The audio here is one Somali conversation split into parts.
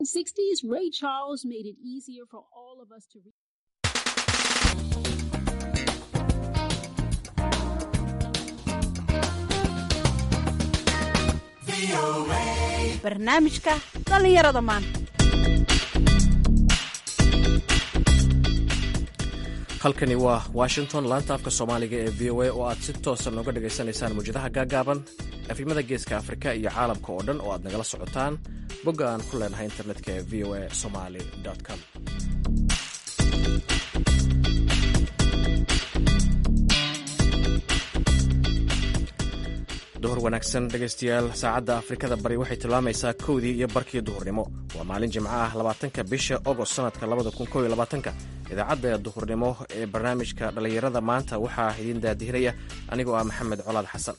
60s, Ray Charles made it easier for all of us to read. barnaamijka dhallinyarada maanta halkani waa washington laanta afka soomaaliga ee v o a oo aad si toosa nooga dhagaysanaysaan mawjadaha gaagaaban afimada geeska afrika iyo caalamka oo dhan oo aad nagala socotaan bogga aan ku leenahay internetka ee v o a somaly com duhur wanaagsan dhegaystayaal saacadda afrikada bari waxay tilmaamaysaa kowdii iyo barkii duhurnimo waa maalin jimco ah labaatanka bisha ogost sanadka labada kun kow iyo labaatanka idaacadda duhurnimo ee barnaamijka dhallinyarada maanta waxaa idiin daadihinaya anigoo ah maxamed colaad xasan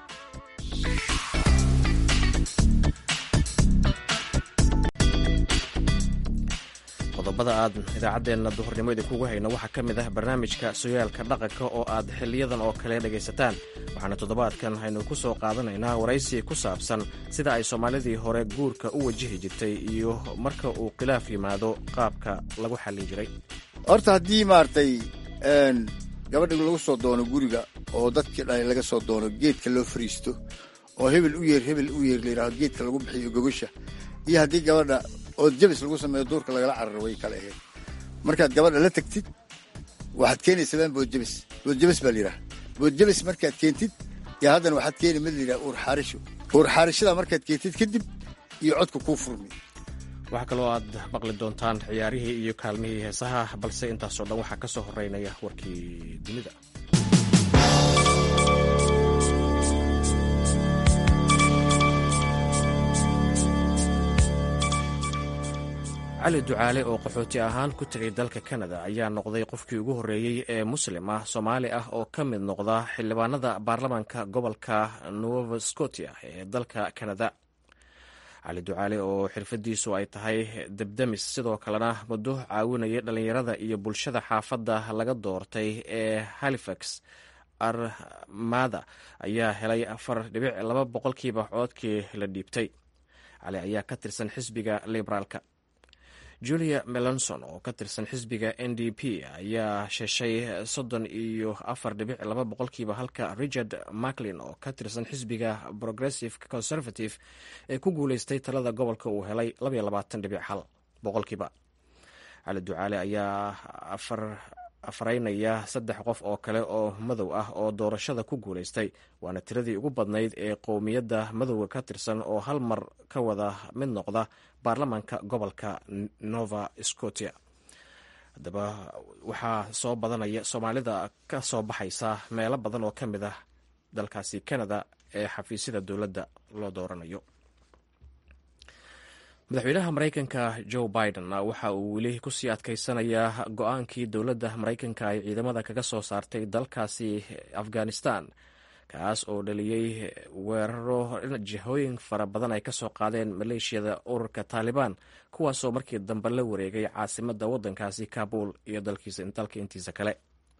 qodobada aad idaacaddeenna duhurnimo idinkugu hayno waxaa ka mid ah barnaamijka sooyaalka dhaqanka oo aad xiliyadan oo kale dhegaysataan waxaana toddobaadkan aynu ku soo qaadanaynaa waraysi ku saabsan sida ay soomaalidii hore guurka u wajihi jirtay iyo marka uu khilaaf yimaado qaabka lagu xallin jiray horta haddii maaragtay gabadha lagu soo doono guriga oo dadkii dhalay laga soo doono geedka loo fariisto oo hebel u yeer hebel u yeer layidhahdo geedka lagu bixiyo gogasha iyo haddii gabadha oo jabis lagu sameeyo duurka lagala cararo way kala ahayd markaad gabadha la tagtid waxaad keenaysaa boodjabis boodjabis baa layidhaha boodjabis markaad keentid yaa haddana waxaad keeni mid layidhaha uur xaarisho uur xaarishada markaad keentid kadib iyo codka kuu furmi waxaa kaloo aad maqli doontaan ciyaarihii iyo kaalmihii heesaha balse intaasoo dhan waxaa ka soo horeynaya warkii dunida cali ducaale oo qaxooti ahaan ku tegay dalka kanada ayaa noqday qofkii ugu horreeyey ee muslim ah soomaali ah oo ka mid noqda xildhibaanada baarlamaanka gobolka nova scotia ee dalka kanada cali ducaale oo xirfadiisu ay tahay debdemis sidoo kalena muddo caawinayay dhallinyarada iyo bulshada xaafadda laga doortay ee halifax armada ayaa helay afar dhibic laba boqolkiiba coodkii la dhiibtay cali ayaa ka tirsan xisbiga liberaalka julia melonson oo ka tirsan xisbiga n d p ayaa sheshay soddon iyo afar dhibic laba boqolkiiba halka richard macklin oo ka tirsan xisbiga progressive conservative ee ku guuleystay talada gobolka uu helay labaiyo labaatan dhibic hal boqolkiiba cali ducaale ayaa afaraynaya saddex qof oo kale oo madow ah oo doorashada ku guuleystay waana tiradii ugu badnayd ee qowmiyadda madowga ka tirsan oo hal mar ka wada mid noqda baarlamaanka gobolka nova scotia haddaba waxaa soo badanaya soomaalida ka soo baxaysa meelo badan oo ka mid ah dalkaasi canada ee xafiisyada dowladda loo dooranayo madaxweynaha maraykanka joe biden waxa uu weli kusii adkeysanayaa go-aankii dowladda maraykanka ay ciidamada kaga soo saartay dalkaasi afghanistan kaas oo dhaliyey weeraro jihooyin fara badan ay kasoo qaadeen maleeshiyada ururka taalibaan kuwaasoo markii dambe la wareegay caasimadda waddankaasi kabul iyo dalka intiisa kale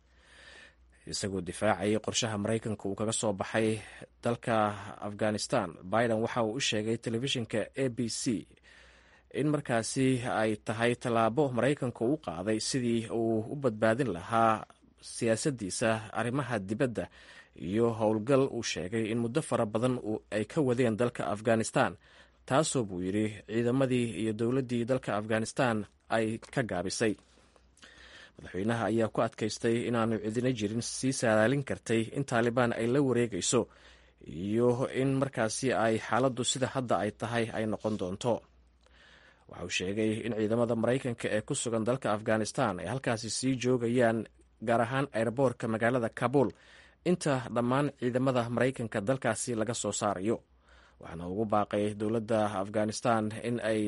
isagoo difaacayay qorshaha maraykanka uu kaga soo baxay dalka afghanistan biden waxa uu u sheegay telefishinka a b c in markaasi ay tahay tallaabo maraykanka u qaaday sidii uu u badbaadin lahaa siyaasaddiisa arrimaha dibadda iyo howlgal uu sheegay in muddo fara badan ay ka wadeen dalka afghanistan taasoo buu yidhi ciidamadii iyo dowladdii dalka afghanistan ay ka gaabisay madaxweynaha ayaa ku adkaystay inaanu cidina jirin sii saadaalin kartay in taalibaan ay la wareegayso iyo in markaasi ay xaaladdu sida hadda ay tahay ay noqon doonto waxa uu sheegay in ciidamada maraykanka ee ku sugan dalka afghanistan ay halkaasi sii joogayaan gaar ahaan airboorka magaalada kabul inta dhammaan ciidamada maraykanka dalkaasi laga soo saarayo waxaana ugu baaqay dowladda afghanistan in ay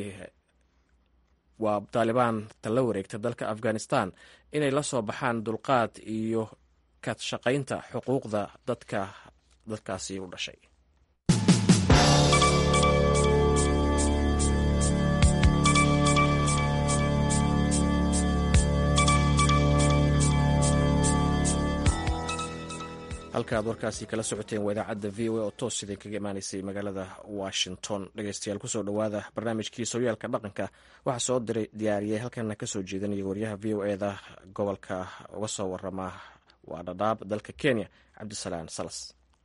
waa taalibaan tala wareegta dalka afghanistan inay la soo baxaan dulqaad iyo ka shaqaynta xuquuqda dadka dadkaasi u dhashay halkaaad warkaasi kala socoteen waa idaacadda v o a oo toos idin kaga imaanaysay magaalada washington dhegeystayaal kusoo dhowaada barnaamijkii sooyaalka dhaqanka waxaa soo diray diyaariyey halkana kasoo jeedanaya waryaha v o eda gobolka uga soo warama waa dhadhaab dalka kenya cabdisalaan salas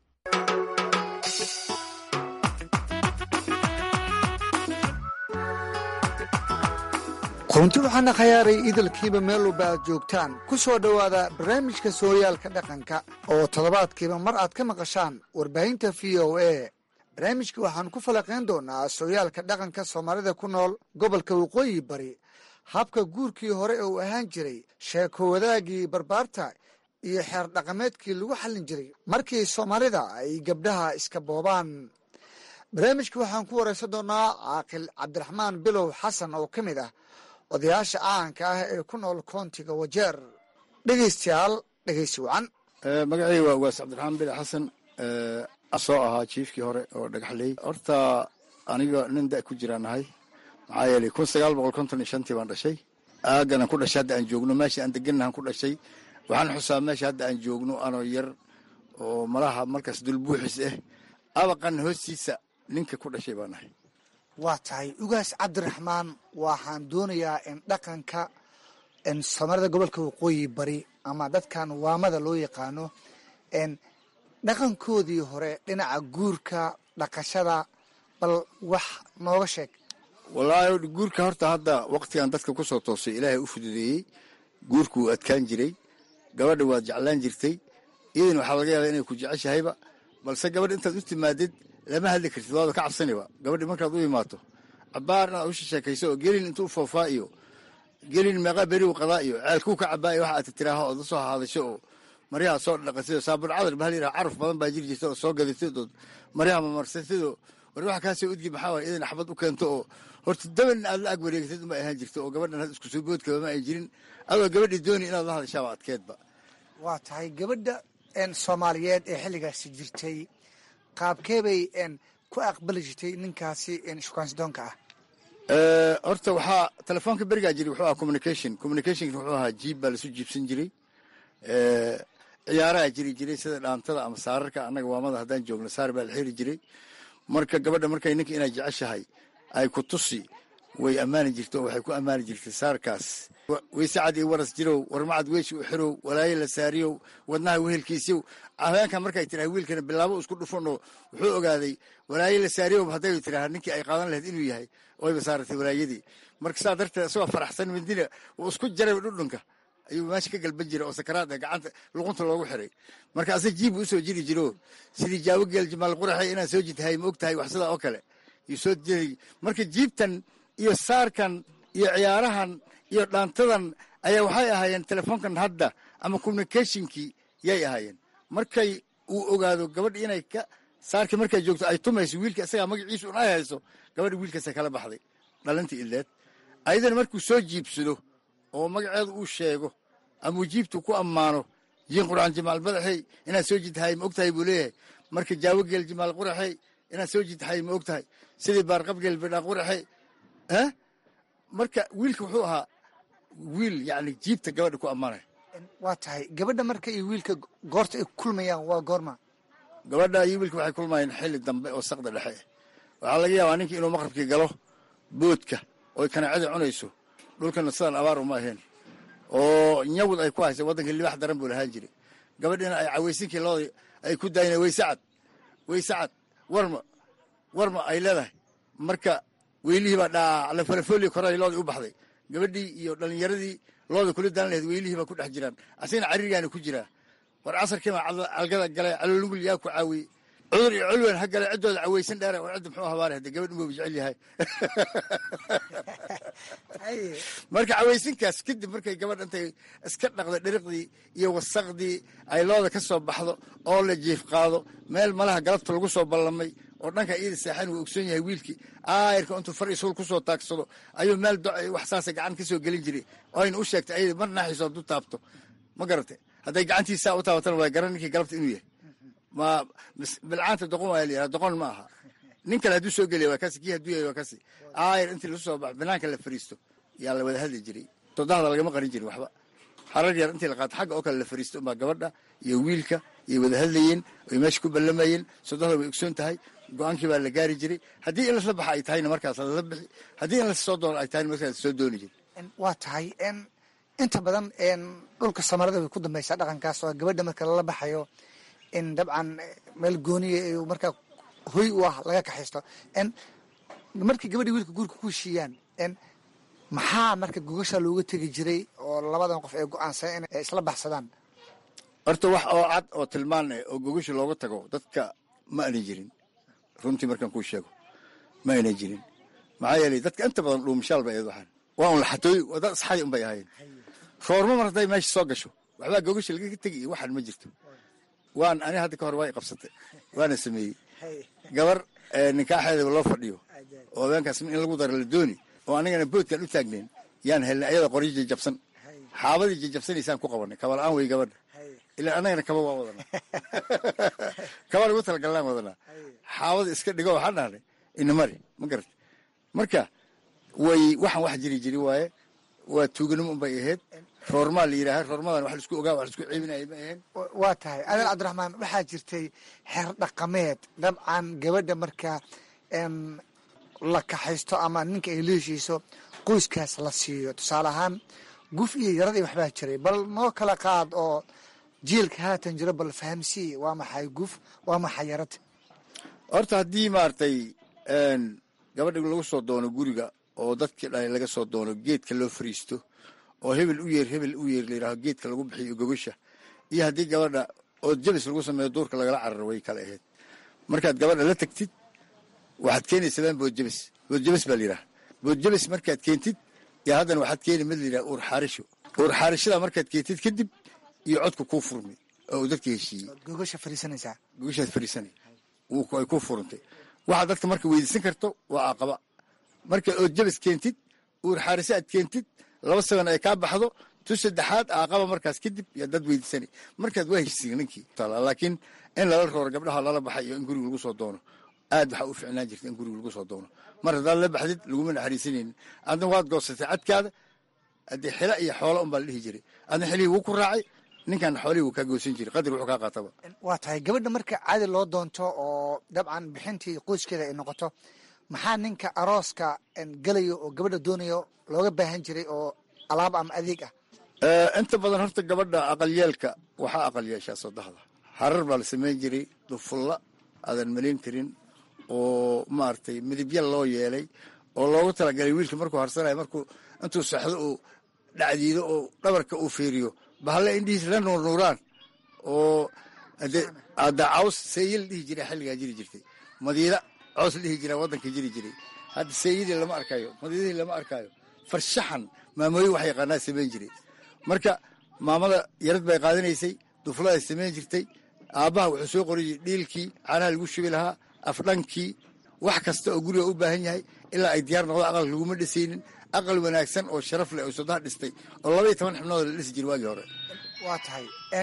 runti waxaana khayaaray idalkiiba meel walba aad joogtaan ku soo dhowaada barnaamijka sooyaalka dhaqanka oo toddobaadkiiba mar aad ka maqashaan warbaahinta v o a barnaamijka waxaan ku falaqayn doonaa sooyaalka dhaqanka soomaalida ku nool gobolka waqooyi bari habka guurkii hore uu ahaan jiray sheeko wadaagii barbaarta iyo xeer dhaqameedkii lagu xallin jiray markii soomaalida ay gabdhaha iska boobaan barnaamijka waxaan ku waraysan doonaa caaqil cabdiraxmaan bilow xasan oo ka mid ah odayaasha caanka ah ee ku nool koontiga wajeer dhegeystayaal dhegeysi wacan magacayga waa ugaas cabdiraxmaan bile xasan soo ahaa jiifkii hore oo dhagaxley horta aniga nin da ku jiraan nahay maxaa yeelay kun sagaal boqol konton iyo shantii baan dhashay aaganan ku dhashay hadda aan joogno meesha aan degannahan ku dhashay waxaan xusaa meesha hadda aan joogno anoo yar oo malaha markaas dulbuuxis ah abaqan hoostiisa ninka ku dhashay baa nahay waa tahay ugaas cabdiraxmaan waxaan doonayaa in dhaqanka soomaalida gobolka waqooyi bari ama dadkan waamada loo yaqaano dhaqankoodii hore dhinaca guurka dhaqashada bal wax nooga sheeg wallaahi guurka horta hadda waktigan dadka kusoo toosay ilaahay u fududeeyey guurku wuu adkaan jiray gabadha waad jeclaan jirtay iyadana waxaa laga yaabaa inay ku jeceshahayba balse gabadha intaad u timaadid lama hadli kartid waaba ka cabsaniba gabadhi markaad u imaato cabaar inaad usha sheekayso oo gelin intuu foofaa iyo gelin meeqa beriw qadaa iyo ceelkuu ka cabaa iyo waxa aad tiraaho ood lasoo hadasho oo maryaha soo dhaqatid oo saabun cadar bahal yidhaha caraf badan baa jiri jirta oo soo gadatid oo maryaha mamarsatid oo war waxa kaasoo udgi maxaa waay idan axbad u keento oo horta daban aad la ag wareegatid uma ahaan jirto oo gabadhan had isku soo boodkaba ma ay jirin adoo gabadhii dooni inaad la hadashaaba adkeedba waa tahay gabadha soomaaliyeed ee xilligaasi jirtay qaabkeebay ku aqbali jirtay ninkaasi shukaansidoonka ah horta waxaa telefoonka berigaa jiri wuxuu ahaa communication communicationka wuxuu ahaa jiib baa lasu jiibsan jiray ciyaaraha jiri jiray sida dhaantada ama saararka annaga waamada haddaan joogno saar baa la xiri jiray marka gabadha markay ninka inay jeceshahay ay ku tusi way ammaani jirta oo waxay ku ammaani jirtay saarkaas weysacad iyo waras jirow warmacad weeshi u xirow walaaye la saariyow wadnaha wehelkiisiyow haweenkan markay tiraha wiilkana bilaabo isku dhufan oo wuxuu ogaaday walaaye la saariyow hadday tiraha ninkii ay qaadan lahayd inuu yahay oyba saaratay walaayadii marka saa darteed isagoo faraxsan mindina uu isku jaray dhudhunka ayuu meesha ka galban jiray oo sakaraad gacanta luqunta loogu xiray marka ase jiibu usoo jiri jiro sidii jaawo geel jamaal quraxey inaan soo jidtahay ma og tahay wax sidaa oo kale yuu soo jiri marka jiibtan iyo saarkan iyo ciyaarahan iyo dhaantadan ayaa waxay ahaayeen telefoonkan hadda ama communicationkii yay ahaayeen markay uu ogaado gabadha inay ka saarkii markay joogto ay tumayso wiilka isagaa magaciisu un ay hayso gabadha wiilkaasa kala baxday dhalintii ileed ayadana markuu soo jiibsado oo magaceedu uu sheego ama uu jiibtu ku ammaano jiin qurxan jimaal madaxey inaad soo jidtahay ma og tahay buu leeyahay marka jaawo geel jimaal quraxey inaad soo jidtahay ma og tahay sidii baarqabgeel bidhaa quraxey eh marka wiilka wuxuu ahaa wiil yani jiibta gabadha ku ammaanay waa tahay gabadha marka iyo wiilka goorta ay kulmayaan waa goorma gabadha iyo wiilka waxay kulmayeen xilli dambe oo saqda dhexe waxaa laga yaabaa ninka inuu maqrabkii galo boodka oy kanaacada cunayso dhulkana sidaan abaar uma ahayn oo nyawd ay ku haysa waddanka libax daran buu lahaan jiray gabadhina ay cawaysinkii looda ay ku daayeen weysacad weysacad warma warma ay leedahay marka weylihii baa dhaa la falafooliya koray loodii u baxday gabadhii iyo dhalinyaradii looda kula daan lahayd weylihii baa ku dhex jiraan asigana caririgaana ku jiraa war casarkiiba calgada galay calolugul yaa ku caawiyey cudur iyo culwen ha gale ciddooda cawaysan dheera war cidda muxuu habaare hadde gabadh inbuu jecel yahay marka cawaysinkaas kadib markay gabadh intay iska dhaqdo dhiriqdii iyo wasaqdii ay looda ka soo baxdo oo la jiif qaado meel malaha galabta lagu soo ballamay oo dhanka iyada saaxan uu ogsoon yahay wiilkii aayarka intuu far isuul kusoo taagsado ayuu meel do wax saasa gacan ka soo gelin jiray oo ayna u sheegtay ayada mar naaxiiso hadduu taabto ma garate hadday gacantiisaa u taabatana waa garan ninkii galabta inuu yahay ma bilcaanta doqon waa layidhaha doqon ma aha nin kale hadduu soo geliya waa kasi kii hadduu yahay waa kasi aayar intii lagu soo baxo banaanka la fariisto yaa la wada hadli jiray todahda lagama qarin jirin waxba xarar yar intii la qaato xagga oo kale la fariisto umbaa gabadha iyo wiilka iyo wada hadlayeen ay meesha ku ballamayeen sodohda way ogsoon tahay go-aankii baa la gaari jiray haddii in lasla baxa ay tahayna markaas lala bixi haddii in lasoo doono ay tahayna markaas soo dooni jiri waa tahay inta badan dhulka samarada way ku dambaysaa dhaqankaas oo gabadha marka lala baxayo in dabcan meel gooniya markaa hoy u ah laga kaxaysto markii gabadhii wiilka guurka ku heshiiyaan maxaa marka gogasha looga tegi jiray oo labadan qof ay go-aansan in isla baxsadaan horta wax oo cad oo tilmaan eh oo gogasha looga tago dadka ma ana jirin runtii markaan kuu sheego ma ayna jirin maxaa yeelay dadka inta badan dhuumashaal bay ahayd waxaan waa un laxatooy dad asxadi un bay ahaayeen roorma mar hadday meesha soo gasho waxbaa gogasha lagaga tegi iyo waxaan ma jirto waan ani hadda ka hor waa i qabsatay waana sameeyey gabar ninkaaxeedaba loo fadhiyo oo habeenkaas in lagu daro la dooni oo anigana boodkaan u taagnayn yaan helnay ayada qoryo jajabsan xaabadii jajabsanaysaan ku qabanay kaba la-aan wey gabadha ilaa annagana kaba waa wadanaa kaba lagu talagallaan wadanaa xaabada iska dhigo waxaan dhahnay inamari ma garata marka way waxaan wax jiri jiri waaye waa tuuganimo unbay ahayd roormaa la yidhaaha roormadan wax laisku ogaa wax laisku ceebinaya ma ahayn waa tahay adeer cabdiraxmaan waxaa jirtay xeer dhaqameed dabcan gabadha marka la kaxaysto ama ninka ay la heshiiso qoyskaas la siiyo tusaale ahaan guf iyo yarad iyo waxbaa jiray bal noo kala qaad oo jiilka haatan jiro bal fahamsii waa maxay guf waa maxay yarad horta haddii maaragtay gabadha lagu soo doono guriga oo dadkii dhalay laga soo doono geedka loo fariisto oo hebel u yeer hebel u yeer layidhaaho geedka lagu bixiyo gogasha iyo haddii gabadha oo jabis lagu sameeyo duurka lagala cararo way kala ahayd markaad gabadha la tagtid waxaad keenaysaa boodjabis boodjabis baa layidhaha boodjabis markaad keentid yaa haddana waxaad keeni mid layidhaha uur xaarisho uur xaarishada markaad keentid kadib iyo codka kuu furmi oo uu dadka heshiiyey gogasha fariisanaysaa gogashaad fariisanay ay kuu furantay waxaad dadka marka weydiisan karto waa aqaba marka ood jabis keentid uur xaarise aad keentid laba saban ay kaa baxdo tu saddexaad aaqaba markaas kadib yaa dad weydiisanay markaad waa heshiisiin ninkii laakiin in lala rooro gabdhaha lala baxay iyo in guriga lagu soo doono aad waxaa u ficnaan jirta in guriga lagu soo doono mar haddaad la baxdid laguma naxariisanaynin adna waad goosatay cadkaada haddii xila iyo xoola unbaa la dhihi jiray adna xilihii wuu ku raacay ninkan xoolihii wuu kaa goosan jiray qadar wuxuu kaa qaataba waa tahay gabadha marka caadi loo doonto oo dabcan bixintii qoyskeeda ay noqoto maxaa ninka arooska gelayo oo gabadha doonayo looga baahan jiray oo alaab ama adeeg ah inta badan horta gabadha aqalyeelka waxaa aqal yeeshaa soddexda harar baa la samayn jiray dufulla aadan malayn karin oo maaragtay midibya loo yeelay oo loogu talagalay wiilka markuu harsanayo markuu intuu saxdo uu dhacdiido oo dhabarka uu fiiriyo bahalle indhihiis la nuurnuuraan oo ada caws seeyi la dhihi jira xilligaa jiri jirtay madiida cows la dhihi jiraa waddanka jiri jiray hadda seeyidii lama arkayo madiidihii lama arkayo farshaxan maamooyin wax yaqaanaa samayn jiray marka maamada yarad bay qaadanaysay dufladay samayn jirtay aabbaha wuxuu soo qoriyey dhiilkii caanaha lagu shubi lahaa afdhankii wax kasta oo guriga u baahan yahay ilaa ay diyaar noqdo aqal laguma dhisaynin aqal wanaagsan oo sharaf leh oo sodaha dhistay oo labaiyo toban xibnood la dhisi jira waagii hore waa tahay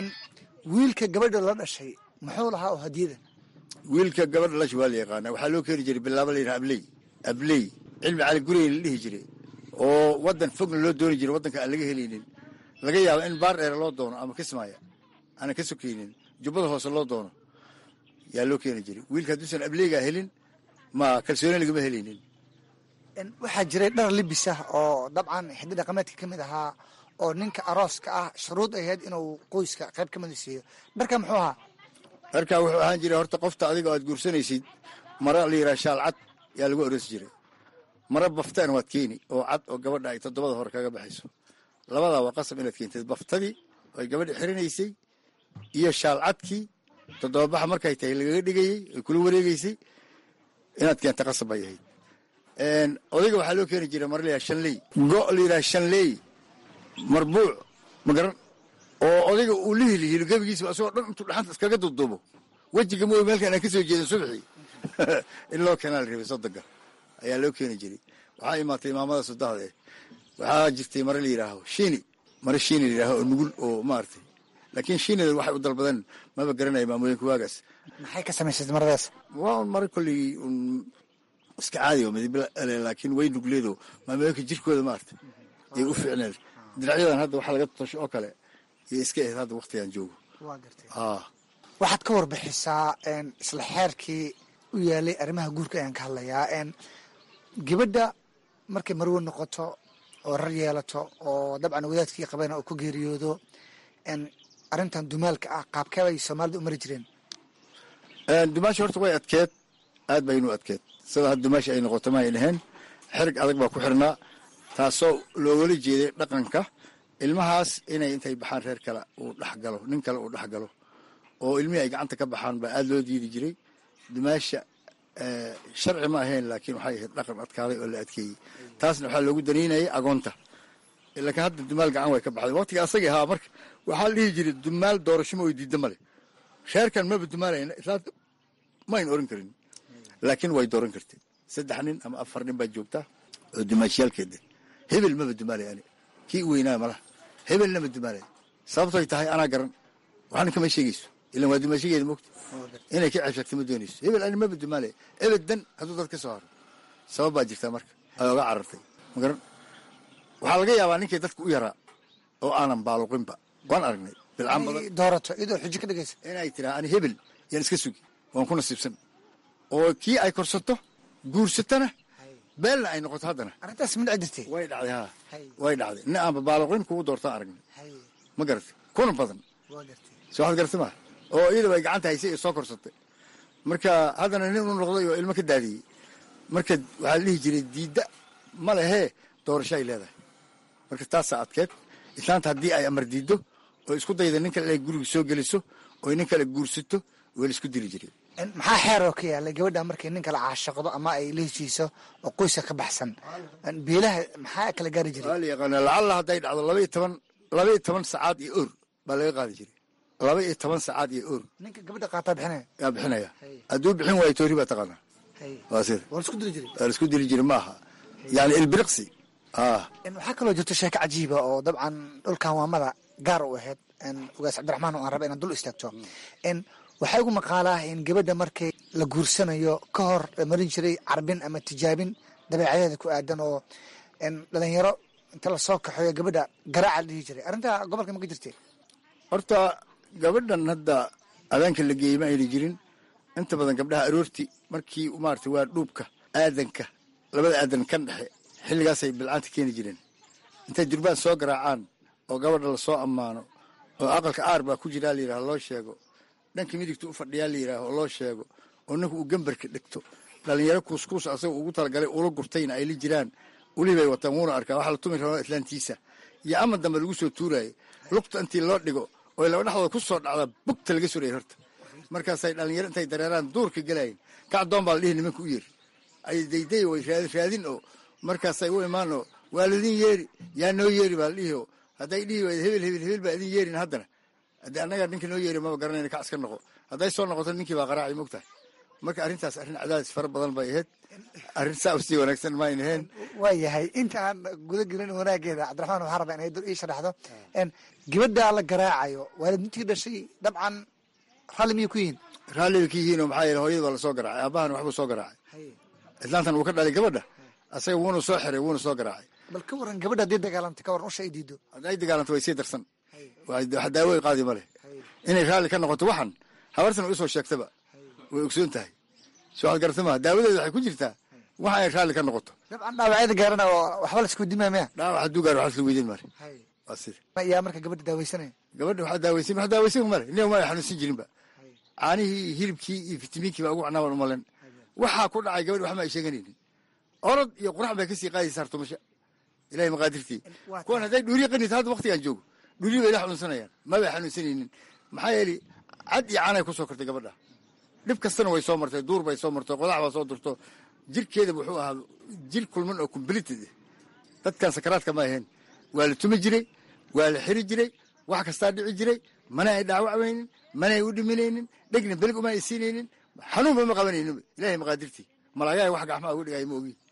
wiilka gabadha la dhashay muxuu lahaa oo hadiyada wiilka gabadha lash waa la yaqaana waxaa loo keeni jiray bilaaba la yidhaha abley abley cilmi cali gurey la dhihi jiray oo waddan fogna loo dooni jiray waddanka aan laga helaynin laga yaabo in baar dheere loo doono ama kismaaya aanan ka sokaynin jubbada hoose loo doono yaa loo keeni jiray wiilka hadduusan ableygaa helin ma kalsooni lagama helaynin waxaa jiray dhar libis ah oo dabcan xiddi dhaqameedka ka mid ahaa oo ninka arooska ah shuruud ahayd inuu qoyska qayb ka mida siiyo dharka muxuu ahaa dharkaa wuxuu ahaan jiray horta qofta adiga aad guursanaysid mara la yidhaha shaal cad yaa lagu oroosi jiray mara baftaan waad keeni oo cad oo gabadha ay toddobada hore kaga baxayso labadaa waa qasab inaad keentid baftadii ay gabadha xirinaysay iyo shaal cadkii toddobabaxa markay tahay lagaga dhigayey ay kula wareegeysay inaad keenta qasab bay ahayd odayga waxaa loo keeni jiray mara la yidhaha shanley go' la yidhaha shanley marbuuc magaran oo odayga uu la hilihilo gebigiisa asagoo dhan intuu dhaxanta iskaga duuduubo wejiga mooy meelkan aan ka soo jeedin subxii in loo keenaa la rabay soddonka ayaa loo keeni jiray waxaa imaatay imaamada sodahda eh waxaa jirtay mare la yidhaaho shini mare shini la yidhaaho oo nugul oo maaragtay laakiin shinida waxay u dalbadeen maba garanaya maamooyinka waagaas maxay ka samaysay maradaas waa un mare kolley un iska caadi oo midib laakiin way nugleedo maamooyinka jirkooda maaragtay yay u fiicneed diracyadan hadda waxaa laga tosho oo kale iyo iska ahayd hadda waktigaan joogo waa gartay ah waxaad ka warbixisaa een, isla xeerkii u yaalay arrimaha guurka ayaan ka hadlayaa een, gabadha markay marwo noqoto oo rar yeelato oo dabcan wadaadkii qabana uu ku geeriyoodo een, arrintan dumaalka ah qaabkee bay soomaalida u mari jireen dumaasha horta way adkeed aad baynu adkeed sida hadda dumaasha ay noqoto ma ay dhaheen xerig adag baa ku xirnaa taasoo loogala jeeday dhaqanka ilmahaas inay intay baxaan reer kale uu dhexgalo nin kale uu dhexgalo oo ilmihii ay gacanta ka baxaan baa aada loo diidi jiray dumaasha eh, sharci ma ahayn laakiin waxay ahayd dhaqan adkaaday oo la adkeeyey taasna waxaa loogu danaynayay agoonta laakiin hadda dumaal gacan way ka baxday waqtiga asagii ahaa marka waxaa la dhihi jiray dumaal doorasho ma way diida male reerkan maba dumaalayna islaanta mayn oran karin laakiin way dooran kartay saddex nin ama afar nin baa joogtaa oo dumaashiyaalkeeda hebel maba dumaalay ani kii u weynaa malaha hebelna ma dumaalay sababtoy tahay anaa garan waxna kama sheegayso ilan waa dumaashigeeda mogta inay ka ceebsagta ma doonayso hebel ani maba dumaalay ebedan hadduu dad ka soo haro sabab baa jirtaa marka ay oga carartay ma garan waxaa laga yaabaa ninkii dadka u yaraa oo aanan baaluqinba waan aragnay bilcaan badan Inay doorato iyadoo xujo ka dhigaysa inay tiraa ani hebel yaan iska sugi waan ku nasiibsan oo kii ay korsato guursatana beelna ay noqoto haddana arrintaas midca jirtay way dhacday haa Hay. way dhacday nin aanba baaluqin kugu doortaan aragnay Hay, ma garatay kuna badan waa gartay soo waxaad garatay maa oo iyadaba ay gacanta haysay ee soo korsatay marka haddana nin u noqday oo ilmo ka daadiyey marka waxaa la dhihi jiray diidda ma lehee doorasho ay leedahay marka taasaa adkeed islaanta haddii ay amar diiddo oo isku dayda nin kale inay guriga soo geliso oo nin kale guursato waa la isku dili jiray Een, maxaa xeer oo ka yaalay gabadha markay nin kala caashaqdo ama ay la heshiiso oo qoyska ka baxsan Een, beelaha maxaa kala gaari jiray waa la yaqaana lacalla hadday dhacdo laba iyo toban laba iyo toban sacaad iyo or baa laga qaadi jiray laba iyo toban sacaad iyo or ninka gabadha qaataa bixinaya yaa bixinaya Hay. hadduu bixin waayo toori baa taqaanaa Hay. waa sida waa la isku dili jiray waa la isku dili jiray maaha yani ilbiriqsi ah Een, waxaa kaloo jirto sheeko cajiiba oo dabcan dhulkan waamada gaar u ahayd een, ugaas cabdiraxmaan oo aan raba inaan dul istaagto Een, waxaa igu maqaalaa in gabadha markay la guursanayo ka hor la marin jiray carbin ama tijaabin dabeecadeeda ku aadan oo een, dhalinyaro inta lasoo kaxeeyo gabadha garaaca la dhihi jiray arrintaa gobolka ma ka jirtay horta gabadhan hadda adaanka la geeyey ma ayna jirin inta badan gabdhaha aroorti markii maarata waa dhuubka aadanka labada aadan kan dhexe xilligaasay bilcaanta keeni jireen intay durbaan soo garaacaan oo gabadha lasoo ammaano oo aqalka aar baa ku jiraa layidhaha loo sheego dhanka midigta u fadhiyaa layidhaaho oo loo sheego oo ninku uu gambarka dhigto dhalinyaro kuuskuus asaga ugu talagalay ula gurtayna ay la jiraan ulih bay wataan wuuna arkaa waxaa la tumi rabaa islaantiisa iyo ama dambe lagu soo tuuraayo lugta intii loo dhigo oo laba dhexdooda ku soo dhacda bugta laga suraya horta markaasay dhalinyaro intay dareeraan duurka gelayin kacdoon baa la dhihi nimanka u yeeri ay dayday way raadin raadin oo markaasay u imaan oo waa ladin yeeri yaa noo yeeri baa la dhihi oo hadday dhihi wayda hebel hebel hebel baa idin yeerin haddana haddii annagaa ninka noo yeeri maba garanayna kac iska noqo hadday soo noqoto ninkii baa qaraaci mogtahay marka arrintaas arrin cadaadis fara badan bay ahayd arrin saa usii wanaagsan ma ayna ahayn waayahay inta aan guda gelin wanaageeda cabdiraxmaan waxaa rabaa inay dur ii sharaxdo Een, gabadha la garaacayo waalidintii dhashay dabcan ralli miyay ku yihiin raalli bay ka yihiin oo maxaa yeele hooyada baa lasoo garaacay aabahana waxbuu soo garaacay islaantan wuu ka dhalay gabadha asaga wuuna soo xiray wuuna soo garaacay bal ka waran gabadha haddii dagaalamta ka waran usha ay diido hadday dagaalanto way sii darsan wax daawo ay qaadi ma leh inay raalli ka noqoto waxan habartan usoo sheegtaba way ogsoon tahay soo ad garata maha daawadeeda waxay ku jirtaa waxa ay raalli ka noqoto dabcan dhaawacyada gaarana oo waxba la isku dimaa maya dhaawac hadduu gaaro waxaa isla weydiin male waa sida yaa marka gabadha daaweysanaya gabadha waxaa daaweysan wax daaweysan male nin ma ay xanuunsan jirinba caanihii hilibkii iyo fitamiinkii baa ugu cnaaban umalen waxaa ku dhacay gabadh waxma ay sheeganaynin orod iyo qurax bay kasii qaadaysa hartumasha ilahay maqaadirtii kuwan hadday dhuuriya qanita hadda waktigaan joogo dhuuriya bay la xanuunsanayaan mabay xanuunsanaynin maxaa yeelay cad iyo caanay kusoo kortay gabadha dhib kastana way soo martay duur bay soo martay qodax baa soo durto jirkeeda wuxuu ahaa jir kulman oo completed ah dadkan sakaraadka ma ahayn waa la tumi jiray waa la xiri jiray wax kastaa dhici jiray mana ay dhaawacmaynin mana ay u dhiminaynin dhegna belig uma ay siinaynin xanuunba ma qabanaynin ilahay maqaadirtii malaagaa wax gacmaha uga dhigaya ma ogi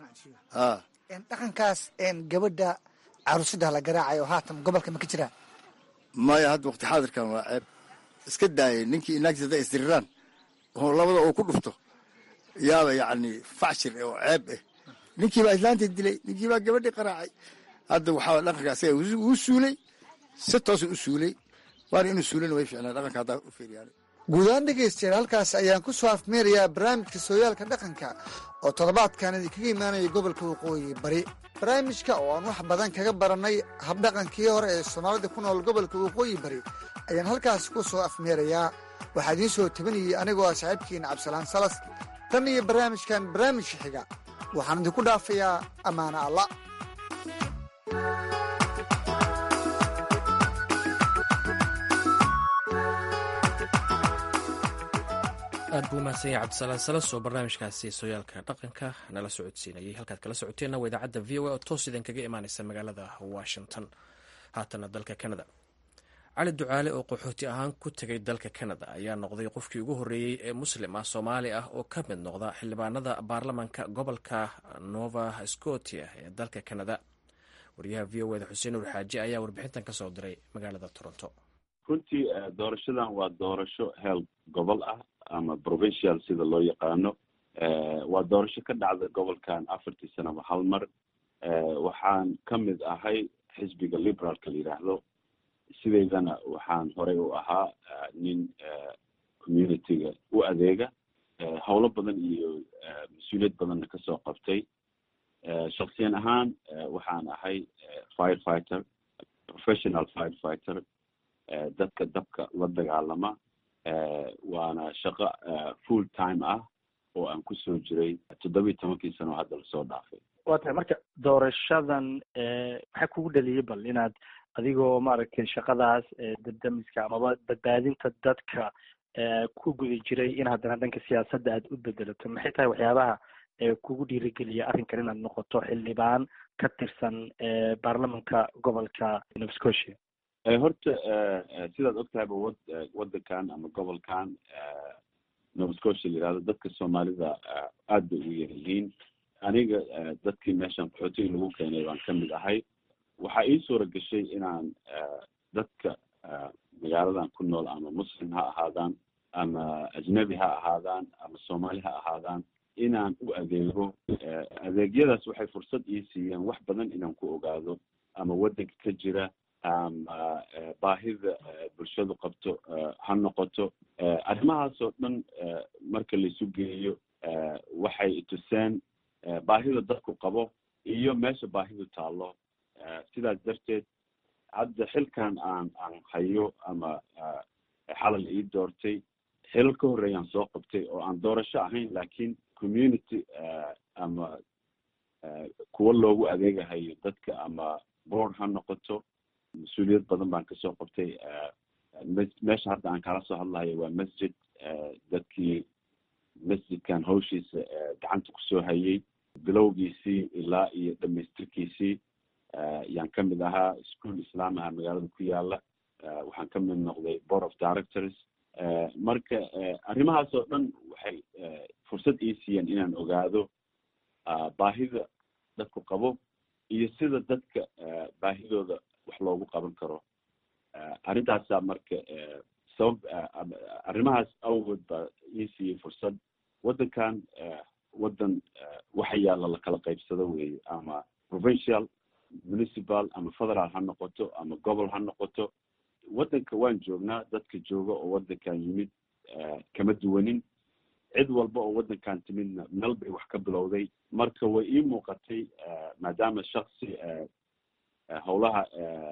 haa Een, dhaqankaas een, gabadha caruusada la garaacayo haatan gobolka ma ka jiraa maya hadda waqti xaadirkan waa ceeb iska daayay ninkii inaagtiis hadday isdiriraan oo labada uu ku dhufto yaaba yacni facshir oo ceeb ah ninkii baa islaanta dilay ninkii baa gabadhii qaraacay hadda waxaa dhaqanka asaga uu suulay si toosa u suulay waana inuu suulana way ficnaa dhaqanka haddaa u fiiriyaan guud ahaan dhegaystayaal halkaas ayaan ku soo afmeerayaa barnaamijka sooyaalka dhaqanka oo toddobaadkan idinkaga imaanaya gobolka waqooyi bari barnaamijka oo aan wax badan kaga barannay habdhaqankii hore ee soomaalida ku nool gobolka waqooyi bari ayaan halkaas ku soo afmeerayaa waxaa idiin soo tabinayay anigoo ah saaxiibkiina cabdisalaan salas tan iyo barnaamijkan barnaamijka xiga waxaan idinku dhaafayaa ammaano alla aad buu umahadsan yahay cabdisalaan salas oo barnaamijkaasi sooyaalka dhaqanka nala socodsiinayay halkaad kala socoteenna waa idaacadda v o a oo toos idin kaga imaaneysa magaalada washington haatana dalka canada cali ducaale oo qaxooti ahaan ku tegay dalka canada ayaa noqday qofkii ugu horreeyey ee muslim ah soomaali ah oo ka mid noqda xildhibaanada baarlamanka gobolka nova scotia ee dalka canada wariyaha v o eda xuseen nuur xaaji ayaa warbixintan ka soo diray magaalada toronto runtii doorashadan waa doorasho heel gobol ah ama provincial sida loo yaqaano waa doorasho ka dhacda gobolkan afartii sanaba hal mar waxaan ka mid ahay xisbiga liberaalka la yidhaahdo sideydana waxaan horey u ahaa nin communityga u adeega howlo badan iyo mas-uuliyad badanna kasoo qabtay shaksiyan ahaan waxaan ahay firefighter professional firefighter dadka dabka la dagaalama waana shaqo full time ah oo aan kusoo jiray toddoba iyo tobankii sano oo hadda lasoo dhaafay waa tahay marka doorashadan maxaa kugu dhaliyay bal inaad adigoo maaragtay shaqadaas dadamiska amaba badbaadinta dadka ku guda jiray in haddana dhanka siyaasadda aad u bedelato maxay tahay waxyaabaha kugu dhiirigeliya arrinkan inaad noqoto xildhibaan ka tirsan baarlamanka gobolka nova scotia horta sidaad ogtahayba wad waddankan ama gobolkan nova scotia la yihahdo dadka soomaalida aad bay ugu yar yihiin aniga dadkii meeshan qaxootiga lagu keenay baan ka mid ahay waxaa ii suura gashay inaan dadka magaaladan ku nool ama muslim ha ahaadaan ama ajnabi ha ahaadaan ama soomaali ha ahaadaan inaan u adeego adeegyadaas waxay fursad ii siiyeen wax badan inaan ku ogaado ama waddanka ka jira ama baahida bulshadu qabto ha noqoto arrimahaas oo dhan marka laisu geeyo waxay ituseen baahida dadku qabo iyo meesha baahidu taallo sidaas darteed hadda xilkan aan aan hayo ama xalal ii doortay xilal ka horreeyaan soo qabtay oo aan doorasho ahayn laakiin community ama kuwa loogu adeegahayo dadka ama board ha noqoto mas-uuliyad badan baan kasoo qabtay meesha hadda aan kala soo hadlahayo waa masjid dadkii masjidkan hawshiisa gacanta kusoo hayay bilowgiisii ilaa iyo dhamaystirkiisii yaan ka mid ahaa school islaam aha magaalada ku yaala waxaan ka mid noqday board of directors marka arrimahaas oo dhan waxay fursad ii siiyeen inaan ogaado baahida dadku qabo iyo sida dadka baahidooda wax loogu qaban karo arrintaasaa marka sabab arrimahaas awgood baa ii siiyey fursad waddankan waddan waxa yaalla lakala qaybsado weeye ama provincial municipal ama federal ha noqoto ama gobol ha noqoto waddanka waan joognaa dadka jooga oo waddankan yimid kama duwanin cid walba oo waddankan timidna meel bay wax ka bilowday marka way ii muuqatay maadaama shaksi howlaha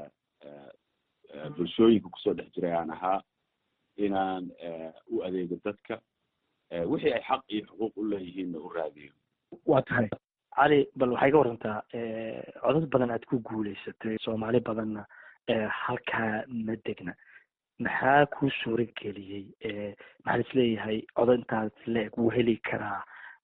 bulshooyinka kusoo dhex jiray aan ahaa inaan u adeego dadka wixii ay xaq iyo xuquuq u leeyihiinna u raadiyo waa tahay cali bal waxay ka warantaa codad badan aad ku guuleysatay soomaali badanna halkaa ma degna maxaa kuu suura geliyey maxaa isleeyahay codod intaas leeg wuu heli karaa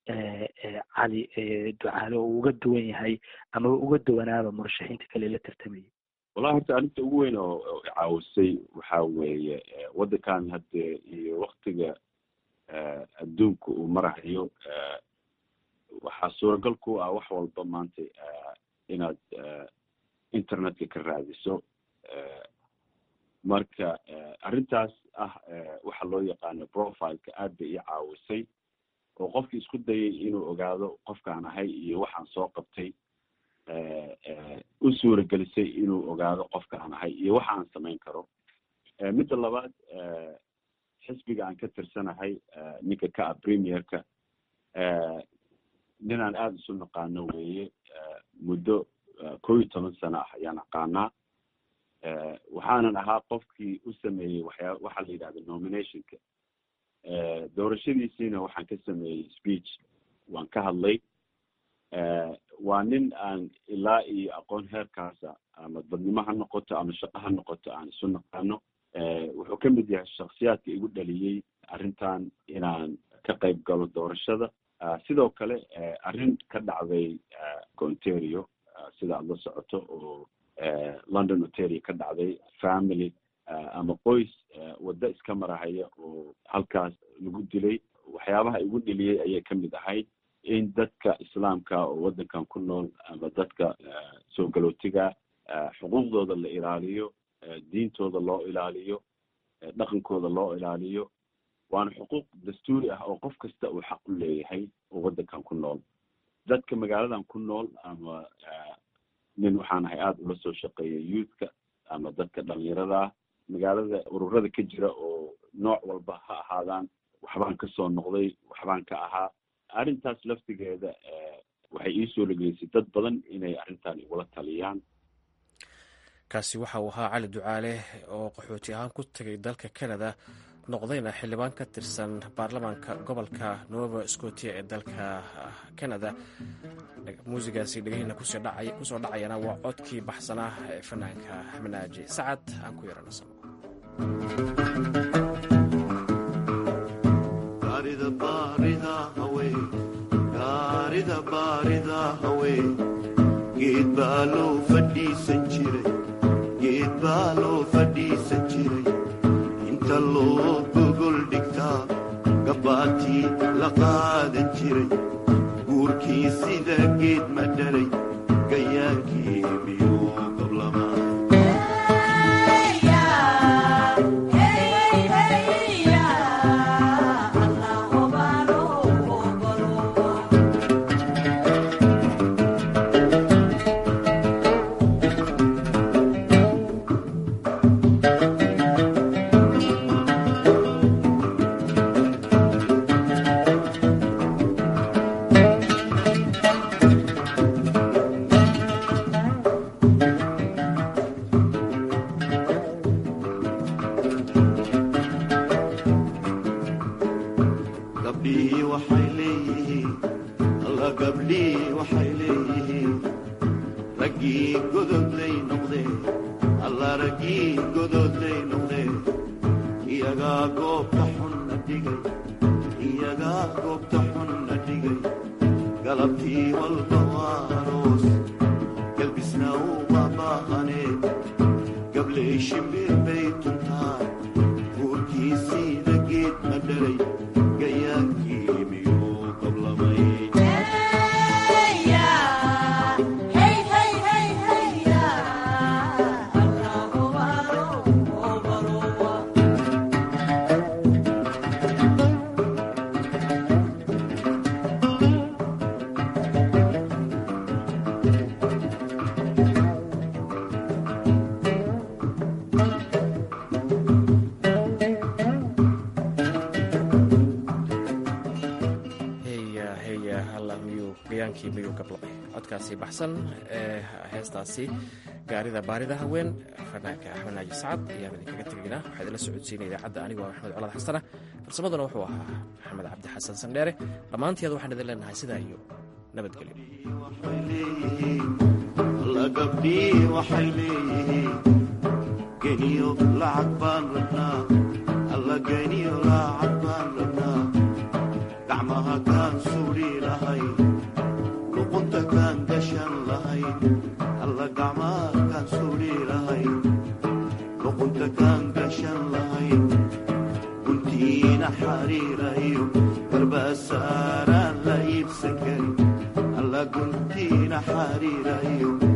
cali ducaale oo uga duwan yahay ama uga duwanaaba murashaxiinta kale la tartamayay wallahi horta arrinta ugu weyn oo caawisay waxa weeye waddankan hadde iyo waktiga adduunka uu marahayo waxaa suuragal ku ah wax walba maanta inaad internetka ka raadiso marka arrintaas ah waxa loo yaqaano profileka aad bay ii caawisay oo qofkii isku dayay inuu ogaado qofkaan ahay iyo waxaan soo qabtay u suuragelisay inuu ogaado qofka aan ahay iyo waxa aan samayn karo midda labaad xisbiga aan ka tirsanahay ninka ka ah premierka ninaan aada isu naqaano weeye muddo kow iyo toban sano ah ayaan aqaanaa waxaanan ahaa qofkii u sameeyey waxyaa waxaa la yidhahda nominationka doorashadiisiina waxaan ka sameeyey speech waan ka hadlay waa nin aan ilaa iyo aqoon heerkaasa ama dadnimo ha noqoto ama shaqo ha noqoto aan isu naqaano wuxuu ka mid yahay shaksiyaadka igu dhaliyey arrintan inaan ka qayb galo doorashada sidoo kale arrin ka dhacday ontario sida aad la socoto oo london ontario ka dhacday family ama qoys waddo iska marahaya oo halkaas lagu dilay waxyaabaha igu dheliyey ayay ka mid ahayd in dadka islaamka oo waddankan ku nool ama dadka soo galootiga xuquuqdooda la ilaaliyo diintooda loo ilaaliyo dhaqankooda loo ilaaliyo waana xuquuq dastuuri ah oo qof kasta uu xaq u leeyahay oo waddankan ku nool dadka magaaladan ku nool ama nin waxaan ahay aada ula soo shaqeeya youthka ama dadka dhalinyarada ah magaalada ururada ka jira oo nooc walba ha ahaadaan waxbaan kasoo noqday waxbaan ka ahaa arrintaas laftigeeda waxay ii soo lageysay dad badan inay arrintan igula taliyaan kaasi waxa uu ahaa cali ducaale oo qaxooti ahaan ku tegay dalka canada noqdayna xildhibaan ka tirsan baarlamaanka gobolka nova scotia ee dalka canada muusigaasi dhegahina kusoo dhacayana waa codkii baxsanaa ee fanaanka xamanaaji sacad aan ku yaranasano geed baa loo fadhiisan jiray geed baa loo fadhiisan jiray inta loo gogol dhigtaa gabbaatii la qaadan jiray guurkii sida geed ma dhalay gayaankii miyuu qablamaa gabdhihii waxay leeyihiin alla gabdhihii waxay leeyihiin raggii gododlay noqdeen alla raggii gododlay noqdeen iyagaa goobta xunna dhigay iyagaa goobta xunna dhigay galabtii walba waa aroos galbisna uma baahaneen gabley shimbir bay tuntaan guurkii sida geed ma dhalay gayaankii miyuu qablamay heya heya halla miyuu gayaankii miyuu gablabay codkaasi baxsan ee heestaasi gaarida baarida haween fanaanka axmed naaji sacad ayaan idinkaga tegaynaa waxaa idinla socodsiinaya idaacadda anigoo maxamed colaad xasana farsamaduna wuxuu ahaa maxamed cabdi xasan sandheere dhammaanteed waxaan idin leenahay sidaa iyo nabadgelyo waxay leeyihiin alla gabdhii waxay leeyihiin geniyo lacag baan rabnaa alla geniyo lacag baan rabnaa gacmaha kaan suudhi lahayn luqunta kaan gashan lahayn alla gacmaha kaan suudhi lahayn luqunta kaan gashan lahayn guntiina xariirayo garbasaaraan la iibsan karin alla guntiina xariirayo